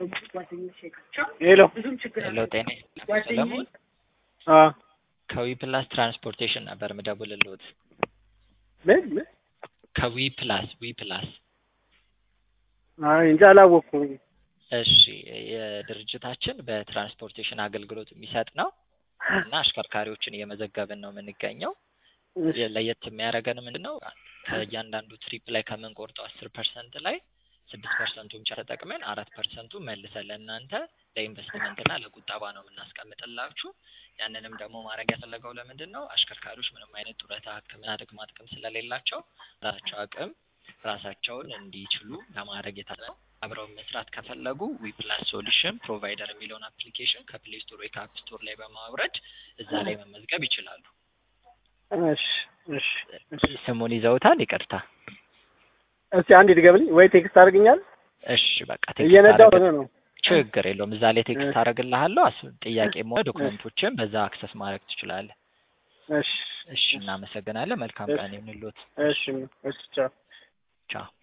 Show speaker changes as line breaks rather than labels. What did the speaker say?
ሄሎ
ሄሎ ጤና ሰለሞን
አ
ከዊ ፕላስ ትራንስፖርቴሽን ነበር ምደውልልዎት።
ምን ምን?
ከዊ ፕላስ ዊ ፕላስ
አይ እንጂ አላወቅኩም።
እሺ የድርጅታችን በትራንስፖርቴሽን አገልግሎት የሚሰጥ ነው እና አሽከርካሪዎችን እየመዘገብን ነው የምንገኘው። ለየት የሚያደርገን ምንድን ነው? ከእያንዳንዱ ትሪፕ ላይ ከምንቆርጠው አስር ፐርሰንት ላይ ስድስት ፐርሰንቱን ብቻ ተጠቅመን አራት ፐርሰንቱ መልሰን ለእናንተ ለኢንቨስትመንትና ለቁጠባ ነው የምናስቀምጥላችሁ። ያንንም ደግሞ ማድረግ ያፈለገው ለምንድን ነው? አሽከርካሪዎች ምንም አይነት ጡረታ፣ ሕክምና ጥቅማ ጥቅም ስለሌላቸው ራሳቸው አቅም ራሳቸውን እንዲችሉ ለማድረግ የታሰበ ነው። አብረው መስራት ከፈለጉ ዊፕላስ ሶሉሽን ፕሮቫይደር የሚለውን አፕሊኬሽን ከፕሌይ ስቶር ወይ ከአፕ ስቶር ላይ በማውረድ እዛ ላይ መመዝገብ ይችላሉ።
እሺ እሺ
ስሙን ይዘውታል? ይቅርታ።
እስቲ አንድ ድገምልኝ ወይ ቴክስት አድርግኛል።
እሺ በቃ ቴክስት
እየነዳሁ
አደረግ-
ነው።
ችግር የለውም። እዛ ላይ ቴክስት አደርግልሃለሁ። አስ- ጥያቄም ሆነ ዶክመንቶችን በዛ አክሰስ ማድረግ ትችላለህ።
እሺ
እሺ፣ እናመሰግናለን። መልካም ቀን ይሁንልዎት።
እሺ እሺ ቻው።
ቻው